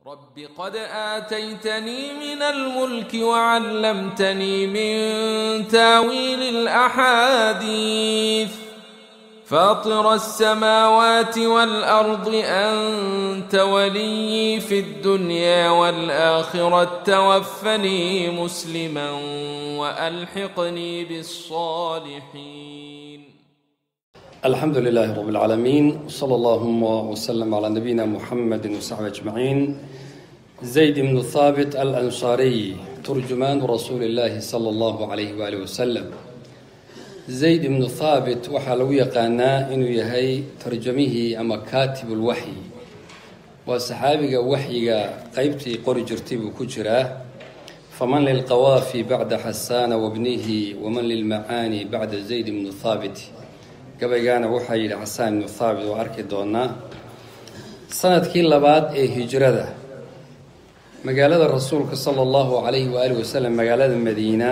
رب قد آتيتني من الملك وعلمتني من تاويل الأحاديث فاطر السماوات والأرض أنت ولي في الدنيا والآخرة توفني مسلما وألحقني بالصالحين الحمد لله رب العالمين وصلى اللهم وسلم على نبينا محمد وصحبه أجمعين زيد بن ثابت الأنصاري ترجمان رسول الله صلى الله عليه وآله وسلم zayd ibnu thaabit waxaa lagu yaqaanaa inuu yahay tarjamihii ama kaatibul waxyi waa saxaabiga waxyiga qeybtii qori jirtay buu ku jiraa faman lilqawaafi bacda xasaana wabnihi waman lilmacaani bacda zayd ibnu thaabit gabaygaana waxaa yidhi xasaan ibnu thaabit oo arki doonaa sanadkii labaad ee hijrada magaalada rasuulka sala allahu calayhi waaalih wasalam magaalada madiina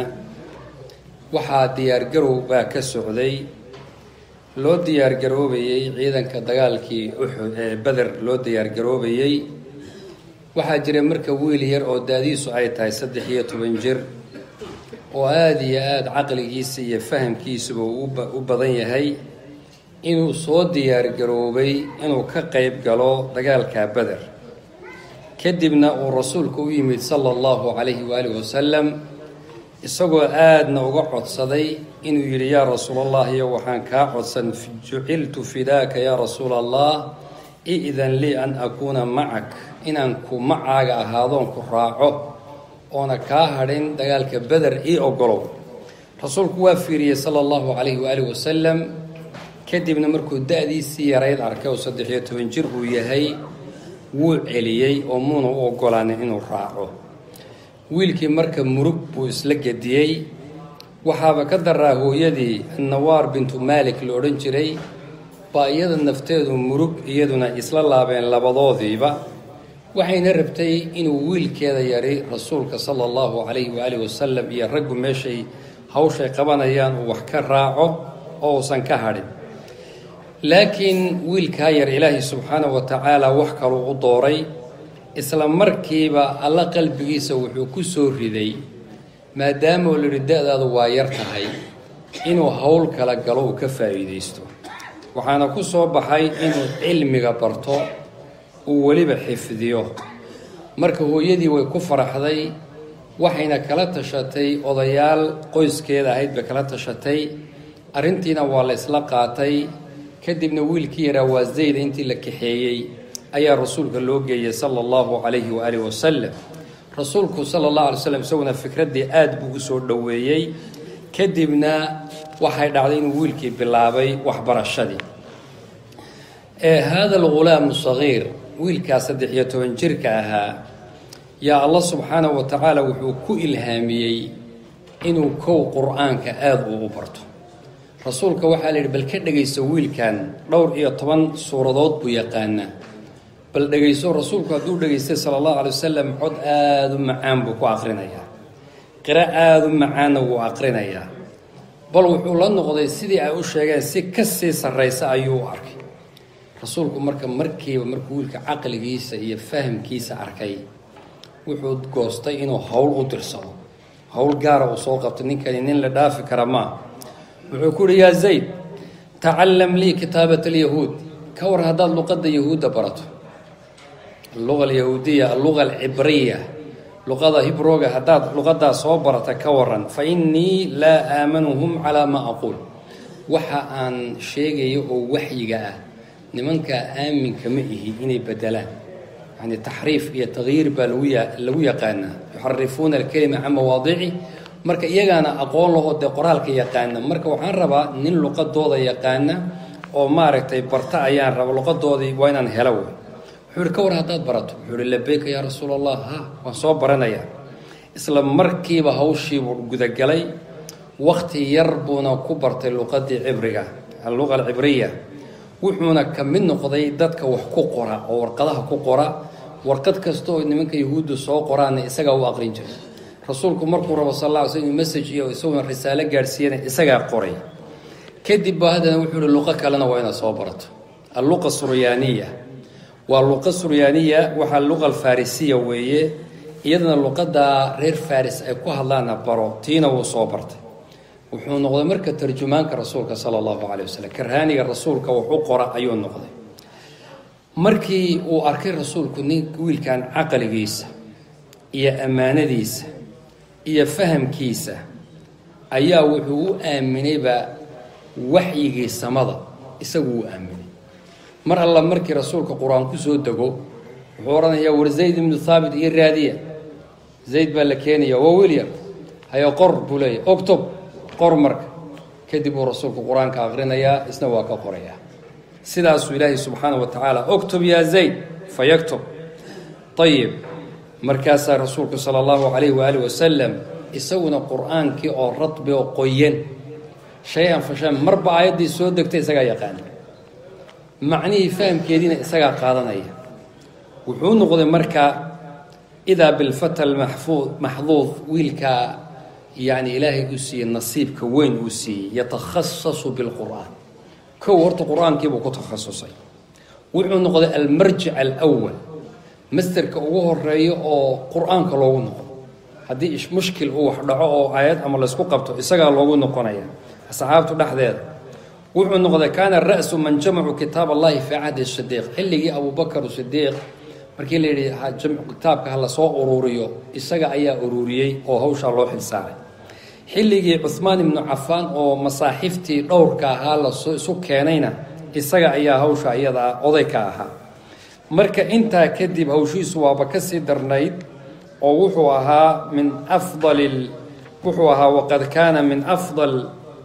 waxaa diyaargarow baa ka socday loo diyaargaroobayey ciidanka dagaalkii uxud ee beder loo diyaargaroobayey waxaa jira marka wiil yar oo daadiisu ay tahay saddex iyo toban jir oo aada iyo aada caqligiisa iyo fahamkiisuba u badan yahay inuu soo diyaargaroobay inuu ka qeyb galo dagaalka beder kadibna uu rasuulku u yimid sala allahu calayhi waalihi wasalam isagoo aadna uga codsaday inuu yidhi yaa rasuulallahiyo waxaan kaa codsan juciltu fidaaka yaa rasuula allah i-dan lii an akuuna macak inaan ku macaaga ahaadoon ku raaco oona kaa hadhin dagaalka beder ii ogolow rasuulku waa fiiriyey sala allahu calayhi waaalih wasalam kadibna markuu da-diisii yarayd arkay oo saddex iyo toban jir uu yahay wuu celiyey oo muuna u ogolaanin inuu raaco wiilkii marka murug buu isla gediyey waxaaba ka daraa hooyadii annawaar bintu maalik la odhan jiray baa iyada nafteedu murug iyaduna isla laabeen labadoodiiba waxayna rabtay inuu wiilkeeda yari rasuulka sala allahu calayhi waaalih wasalam iyo raggu meeshay hawshay qabanayaan uu wax ka raaco oo uusan ka hadhin laakiin wiilkaa yar ilaahay subxaanahu wa tacaala wax kaluu u dooray isla markiiba alla qalbigiisa wuxuu ku soo riday maadaama uu lihi da-daadu waa yar tahay inuu howl kala galo uu ka faa'iidaysto waxaana ku soo baxay inuu cilmiga barto uu weliba xifdiyo marka hooyadii way ku faraxday waxayna kala tashatay odayaal qoyskeeda ahayd bay kala tashatay arrintiina waa la isla qaatay kadibna wiilkii yaraa waa zayda intii la kaxeeyey ayaa rasuulka loo geeyey sala allahu calayhi waaalih wasalam rasuulku sala allahu alay slam isaguna fikraddii aada buu u soo dhoweeyey kadibna waxay dhacday inuu wiilkii bilaabay waxbarashadii ee haada algulaamu sagiir wiilkaa saddex iyo toban jirka ahaa yaa allah subxaanahu wa tacaala wuxuu ku ilhaamiyey inuu kow qur-aanka aada uu u barto rasuulka waxaa la yidhi bal ka dhegayso wiilkan dhowr iyo toban suuradood buu yaqaanaa bal dhegayso rasuulku hadduu dhegaystay sala allahu alay wasalam cod aada u macaan buu ku aqrinayaa qiro aada u macaanna wuu aqrinayaa bal wuxuu la noqday sidii ay u sheegeen si ka sii sarraysa ayuu u arkay rasuulku marka markiiba markuu wiilka caqligiisa iyo fahamkiisa arkay wuxuu goostay inuu howl u dirsado howl gaara uu soo qabto ninkani nin la dhaafi kara maa wuxuu ku uhi yaa zayd tacallam lii kitaabat alyahuud ka war haddaad luqadda yahuudda barato alluqa alyahuudiya alluqa alcibriya luqada hibrooga haddaad luqadaa soo barata ka waran fa innii laa aamanuhum calaa maa aquul waxa aan sheegayo oo waxyiga ah nimankaa aaminka ma ihi inay bedelaan yani taxriif iyo takyiir baa lagu yaqaanaa yuxarifuuna alkelima can mawaadici marka iyagaana aqoon lahoo dee qoraalka yaqaana marka waxaan rabaa nin luqadooda yaqaana oo maaragtay barta ayaan raba luqadoodii waa inaan helo wey wuxuu ihi ka war haddaad barato wuxuu ihi labeyka yaa rasuul allah ha waan soo baranayaa isla markiiba hawshiibuu gudagalay wakti yar buuna ku bartay luqadii cibriga alluqa alcibriya wuxuuna ka mid noqday dadka wax ku qora oo warqadaha ku qora warqad kasta oo nimanka yahuudda soo qoraana isagaa u aqrin jiray rasuulku markuu rabo sal alla ly slm message iyo isaguna risaalo gaadhsiiyana isagaa qoray kadib ba haddana wuxuu ihi luqo kalena waa inaad soo barato alluqa suryaaniya waa luqa suryaaniya waxaa luqa alfarisiya weeye iyadana luqadda reer faris ay ku hadlaana baro tiina wuu soo bartay wuxuu noqday marka tarjumaanka rasuulka sala allahu caleyh wasalam karhaaniga rasuulka wax u qora ayuu noqday markii uu arkay rasuulku nin wiilkan caqligiisa iyo ammaanadiisa iyo fahamkiisa ayaa wuxuu u aaminayba waxyigii samada isagu uu aaminay mar alla markii rasuulka qur-aan ku soo dego wuxuu odhanayaa war zayd ibnu thaabit iyo raadiya zayd baa la keenaya waa wilyar hayo qor buu leeyahy octob qor marka kadib uu rasuulku qur-aanka aqrinayaa isna waa ka qorayaa sidaasuu ilaahay subxaana wa tacaala octob yaa zayd fa yaktob ayib markaasaa rasuulku sala allahu calayhi waaalih wasalam isaguna qur-aankii oo radbi oo qoyan shay-an fa shan marba aayaddii soo degtay isagaa yaqaana macnihii fahamkeediina isagaa qaadanaya wuxuu noqday marka idaa bilfata almaxfuud maxduud wiilkaa yacni ilaahay uu siiyey nasiibka weyn uu siiyey yatakhasasu bilqur'aan kow horta qur-aankiibuu ku takhasusay wuxuu noqday almarjic alwal masterka ugu horeeyo oo qur-aanka loogu noqdo haddii mushkil uu wax dhaco oo aayad ama laysku qabto isagaa loogu noqonaya asxaabtu dhexdeeda wuxuu noqday kaana ra-su man jamacu kitaab allahi fii cahdi sidiiq xilligii abubakar sidiiq markii la yidhi kitaabka ha lasoo uruuriyo isaga ayaa ururiyey oo hawshaa loo xilsaaray xilligii cuhmaan ibnu cafaan oo masaaxiftii dhowrka ahaa lasoo isu keenayna isaga ayaa hawsha iyadaa oday ka ahaa marka intaa kadib hawshiisu waaba ka sii darnayd oo wuxuu ahaa min afdali wuxuu ahaa waqad kaana min afdal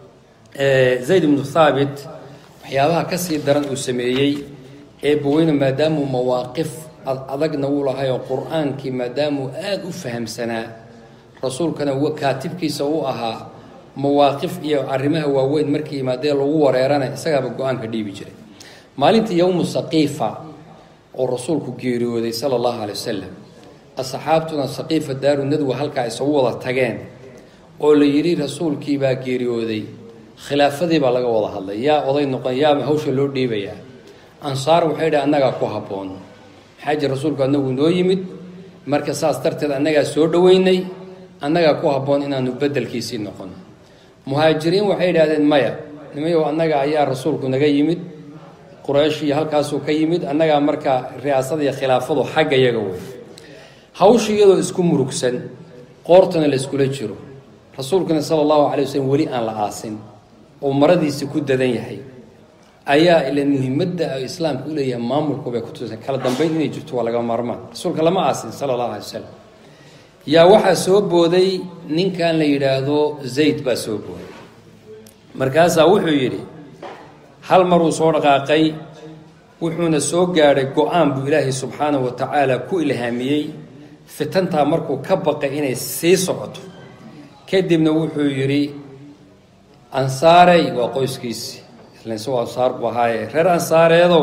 zayd ibnu thaabit waxyaabaha ka sii daran uu sameeyey ee baweyne maadaamuu mawaaqif adagna wuu lahay oo qur-aankii maadaamuu aada u fahamsanaa rasuulkana kaatibkiisa u ahaa mawaaqif iyo arrimaha waaweyn markii yimaadee lagu wareerana isagaaba go-aanka dhiibi jiray maalintii yowmu saqiifa oo rasuulku geeriyooday sala allahu calay wasalam asxaabtuna saqiifa daaru nadwa halkaa isagu wada tageen oo la yidhi rasuulkiibaa geeriyooday khilaafadii baa laga wada hadlay yaa oday noqon yaa hawsha loo dhiibayaa ansaar waxay dhahi annagaa ku habboon maxaa jir rasuulku annagu noo yimid marka saas darteed annagaa soo dhoweynay annagaa ku habboon inaanu beddelkiisii noqon muhaajiriin waxay idhahdeen maya nimayow annaga ayaa rasuulku naga yimid quraysh iyo halkaasuu ka yimid annagaa marka riyaasada iyo khilaafadu xagga yaga wey hawsha iyadoo isku murugsan qoortana la iskula jiro rasuulkuna sala allahu calay waslm weli aan la aasin oo maradiisi ku dadan yahay ayaa ila muhimadda islaamka u leeyahay maamulku bay kutusa kala dambeyn inay jirto waa laga maarmaan rasuulka lama aasin sala allahu alay wasalam yaa waxaa soo booday ninkan la yidhaahdo zayd baa soo booday markaasaa wuxuu yidhi hal maruu soo dhaqaaqay wuxuuna soo gaadhay go-aan buu ilaahay subxaanahu wa tacaala ku ilhaamiyey fitantaa markuu ka baqay inay sii socoto kadibna wuxuu yidhi ansaarey waa qoyskiisii isagoo ansaar buu ahaaye reer ansaareedow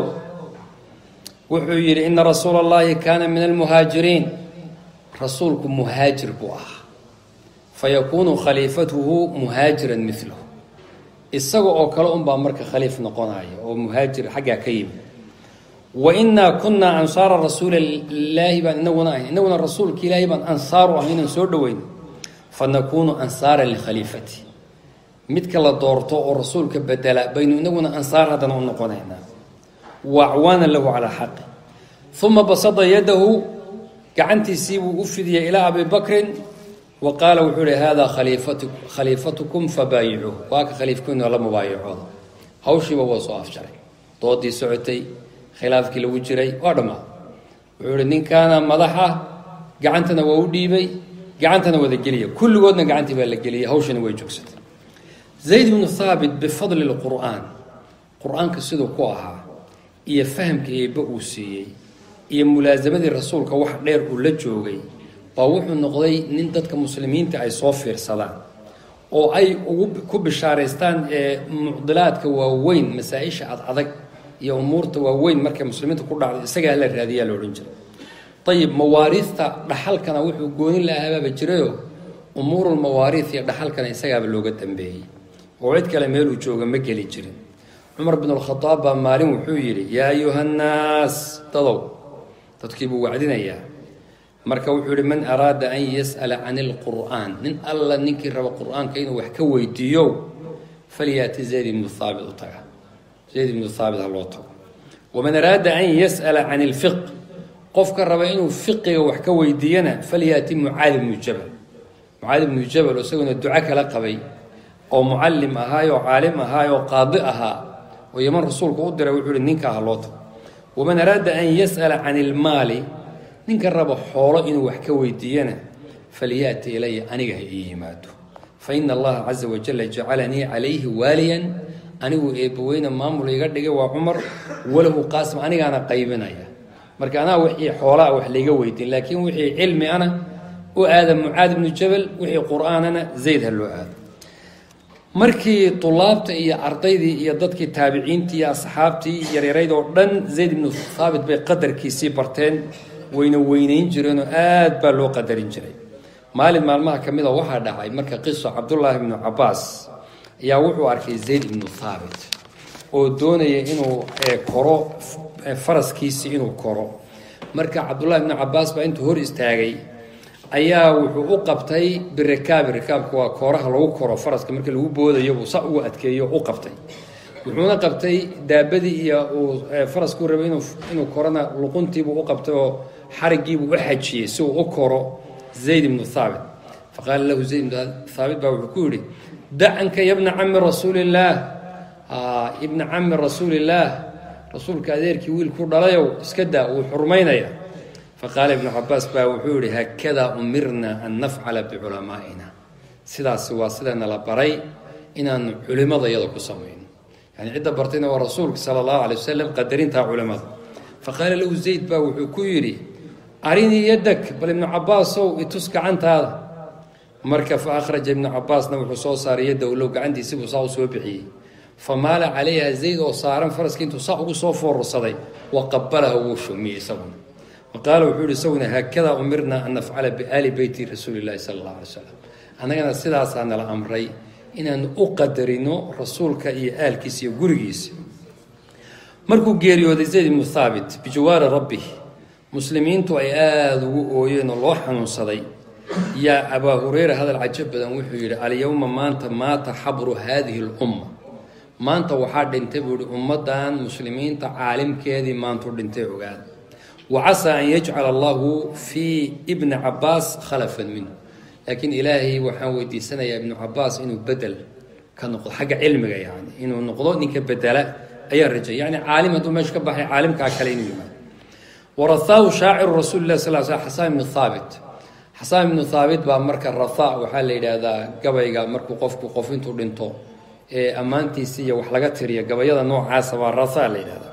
wuxuu yidhi ina rasuula allahi kaana min almuhaajiriin rasuulku muhaajir buu ahaa fayakuunu khaliifatuhu muhaajiran milahu isaga oo kale unbaa marka khaliif noqonaya oo muhaajir xaggaa ka yimid wa innaa kunnaa ansaara rasuulillaahi baan inaguna ahay inaguna rasuulka ilaahay baan ansaaru ahay inaan soo dhoweyn fa nakuunu ansaaran likhaliifati midka la doorto oo rasuulka bedela baynu inaguna ansaar haddana u noqonaynaa wa acwaanan lahu calaa xaqi uma basada yadahu gacantiisiibuu u fidiyey ilaa abi bakrin wa qaala wuxuu ihi haadaa khaliifatu khaliifatukum fabaayicuuh waa ka khaliifkiinu la mubaayacooda hawshiiba waa soo afjaray doodii socotay khilaafkii lagu jiray waa dhammaa wuxuu ihi ninkaana madaxa gacantana waa u dhiibay gacantana wada geliya kulligoodna gacantii baa la geliyay hawshina way joogsatay zayd bnu thaabit bifadli lqur'aan qur-aanka siduu ku ahaa iyo fahamka eebbe uu siiyey iyo mulaasamadii rasuulka wax dheer uu la joogay baa wuxuu noqday nin dadka muslimiinta ay soo fiirsadaan oo ay ugu ku bishaaraystaan ee mucdilaadka waaweyn masaa-isha ad adag iyo umuurta waaweyn markay muslimiinta ku dhacday isagaa la raadiyaa la odhan jiray ayib mawaariista dhaxalkana wuxuu goonin la ahabaaba jirayo umuurulmawaariis iyo dhaxalkana isagaaba looga dambeeyey oo cid kale meeluu jooga ma geli jirin cumar bin alkhadaab baa maalin wuxuu yidhi yaa ayuha nnaas dadow dadkiibuu wacdinayaa marka wuxuu yihi man araada an yas'ala can ilqur'aan nin alla ninkii raba qur'aanka inuu wax ka weydiiyo falyaati zayd ibnu haabit u taga zayd ibnu haabit ha loo tago waman araada an yas'ala can ilfiq qofka raba inuu fiqiga wax ka weydiiyana falyaati mucaadi ibnu jabal mucaadi ibnu jabal isaguna duco kala qabay oo mucallim ahaay oo caalim ahaay oo qaadi ahaa oo yaman rasuulku u diray wuxuu ihi ninkaa ha loo tago waman araada an yas'ala can ilmaali ninka raba xoolo inuu wax ka weydiiyana falyaati ilaya aniga ha ii yimaado fa ina allaha caza wajalla jacalanii calayhi waaliyan anigu eebbaweyne maamul iga dhigay waa cumar walahu qaasim anigaana qaybinaya marka anaa wixii xoolaa wax layga weydiin laakiin wixii cilmi ana u aada mucaad ibnu jabal wixii qur-aanana zayd ha loo aado markii tulaabta iyo ardaydii iyo dadkii taabiciintii iyo asxaabtii yaryarayd oo dhan zayd ibnu haabit bay qadarkiisii barteen wayna weynayn jireenoo aad baa loo qadarin jiray maalin maalmaha ka mid a waxaa dhacay marka qiso cabdullaahi ibnu cabaas ayaa wuxuu arkay zayd ibnu haabit oo doonaya inuu koro faraskiisii inuu koro marka cabdullahi ibnu cabaas baa intuu hor istaagay ayaa wuxuu u qabtay birikaabi rikaabka waa kooraha lagu koro faraska marka lagu boodayo buu sa ugu adkeeyo u qabtay wuxuuna qabtay daabadii iyo uu faraskuu rabay inuu inuu korona luquntiibuu u qabtay oo xarigiibuu u xajiyey si uu u koro zayd ibnu haabit faqaala lahu zayd ibnu haabit baa wuxuu ku yidhi dacanka ya bna cami rasuulillaah ibna cami rasuulillaah rasuulka adeerkii wiilku dhalayow iska daa wuu xurmaynaya faqaala ibnu cabaas baa wuxuu yihi haakadaa umirna an nafcala biculamaa'ina sidaasi waa sidana la baray inaanu culimada iyada ku samayno yani cidda bartayna waa rasuulka sala allahu alay wasalam qadarintaa culimada faqaala lahu zayd baa wuxuu ku yidhi arinii yadak bal ibnu cabaasow itus gacantaada marka fa akhraja ibnu cabaasna wuxuu soo saaray yadda low gacantiisibuu saa u soo bixiyey famaala calayha zayd oo saaran faraskii intuu saa ugu soo foorursaday wa qabalaha wuu shumiyey isaguna qaala wuxuu yihi isaguna haakadaa umirna an nafcala biaali beyti rasuuli llahi sala allahu alay slam annagana sidaasaa nala amray inaanu u qadarino rasuulka iyo aalkiisa iyo gurigiisa markuu geeriyooday zayd ibnu haabit bijawaari rabbih muslimiintu ay aada ugu ooyeen oo loo xanuunsaday yaa abaa hureyra hadal cajab badan wuxuu yidhi alyowma maanta maata xabru haadihi lumma maanta waxaa dhintay buu yihi ummaddan muslimiinta caalimkeedii maantuu dhintay ogaada wacasaa an yajcala allahu fii ibni cabaas khalafan minhu laakiin ilaahay waxaan weydiisanayaa ibnu cabaas inuu bedel ka noqdo xagga cilmiga yani inuu noqdo ninka bedela ayaan rajay yani caalim hadduu meesha ka baxay caalimkaa kale inuu yimaado warahaahu shaaciru rasuuli lah sal sl xasaan ibnu haabit xasaan ibnu haabit baa marka ratha waxaa la yidhaahdaa gabayga markuu qofku qof intuu dhinto ee ammaantiisi iyo wax laga tiriyo gabayada noocaasa waa ratha la yidhahdaa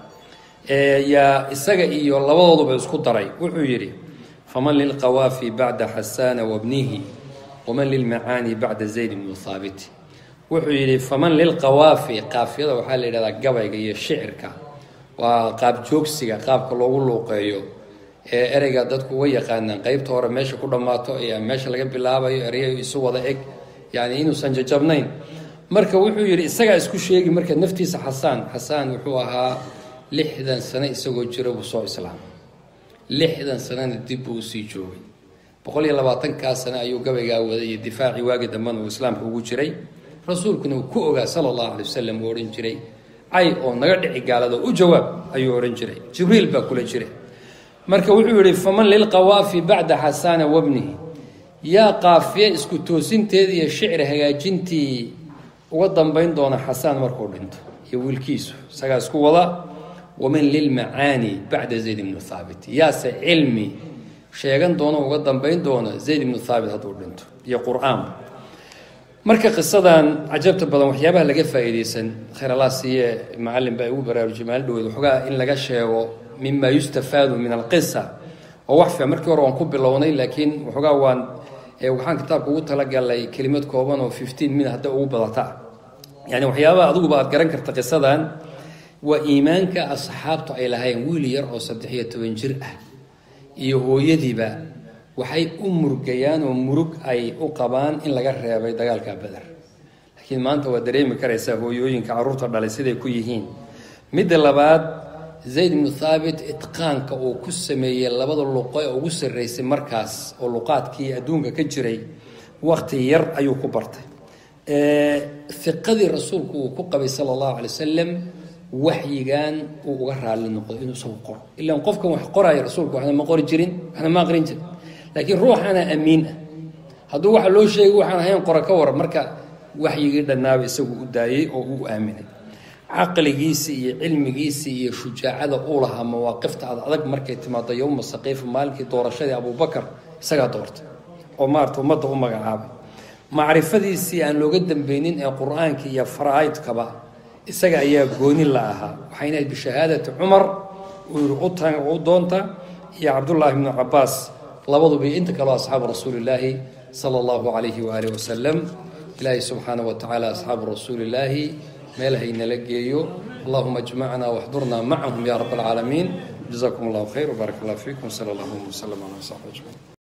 yaa isaga iyo labadooduba isku daray wuxuu yidhi faman lilqawaafi bacda xasaana wabnihi waman lilmacaani bacda zayd ibnu haabit wuxuu yidhi faman lilqawaafi qaafiyada waxaa la yidhahdaa gabayga iyo shicirka waa qaab joogsiga qaabka loogu luuqeeyo ee ereyga dadku uga yaqaanaan qeybta hore meesha ku dhammaato iyo meesha laga bilaabayo erey isu wada eg yani inuusan jajabnayn marka wuxuu yidhi isagaa isku sheegi marka naftiisa xasaan xasaan wuxuu ahaa lixdan sano isagoo jira buu soo islaamay lixdan sanona dib buu usii joogay boqol iyo labaatankaa sano ayuu gabaygaa waday iyo difaacii waagi dambena uu islaamka ugu jiray rasuulkuna uu ku ogaa sala allahu alay wasalam uu odhan jiray cay oo naga dhici gaalado u jawaab ayuu odhan jiray jibriil baa kula jira marka wuxuu yihi faman lilqawaafi bacda xasaana wabnihi yaa qaafiye isku toosinteedii iyo shicir hagaajintii uga dambayn doona xasaan markuu dhinto iyo wiilkiisu isagaa isku wada waman lilmacaani bacda zayd ibnu haabit yaase cilmi sheegan doono uga dambayn doona zayd ibnu haabit hadduu dhinto iyo qur-aanba marka qisadan cajabta badan waxyaabaha laga faa'iideysan khayr allah siiye macalin baa igu baraarujiyay maalin dhaweed waxoogaa in laga sheego mima yustafaadu min alqisa oo wax fiican markii hore waan ku bilownay laakiin waxoogaa waan waxaan kitaabka ugu talagalay kelimad kooban oo fifteen min hadda ugu badata yani waxyaabaha adiguba aad garan karta qisadan waa iimaanka asxaabtu ay lahayn wiil yar oo saddex iyo toban jir ah iyo hooyadiiba waxay u murgayaan oo murug ay u qabaan in laga reebay dagaalka beder laakiin maanta waa dareemi karaysaa hooyooyinka carruurta dhalay siday ku yihiin midda labaad zayd ibnu thaabit itqaanka uu ku sameeyey labada luqo ee ugu sarreysay markaas oo luqaadkii adduunka ka jiray wakti yar ayuu ku bartay iqadii rasuulku uu ku qabay sala allahu alay wasalam waxyigan uu uga raali noqdo inuu isagu qoro ilaan qofkan wax qoraayo rasuulku waxna ma qori jirin waxna ma aqrin jirin laakiin ruuxana amiin ah hadduu waxa loo sheegay waxaan ahayn qora ka waran marka waxyigii dhannaaba isagu u daayey oo uu aaminay caqligiisi iyo cilmigiisi iyo shujaacada uu lahaa mawaaqifta ad adag markay timaado yowma saqiifa maalinkii doorashadii abubakar isagaa doortay oo maarata ummadda u magacaabay macrifadiisii aan looga dambeynin ee qur-aanka iyo faraaidkaba isaga ayaa gooni la ahaa waxayna ahayd bishahaadati cumar uu yihi uta u doonta iyo cabdullaahi bnu cabaas labaduba inta kaleo asxaabu rasuulillaahi sala allahu calayhi waaalih wasalam ilaahay subxaanahu wa tacaala asxaabu rasuulillaahi meel haynala geeyo allahuma ajmacna waxdurna macahum ya rab alcaalamiin jazakum allahu khayr wbaarak allah fiikum sala allahuma wslm ala saxbi ajmaciin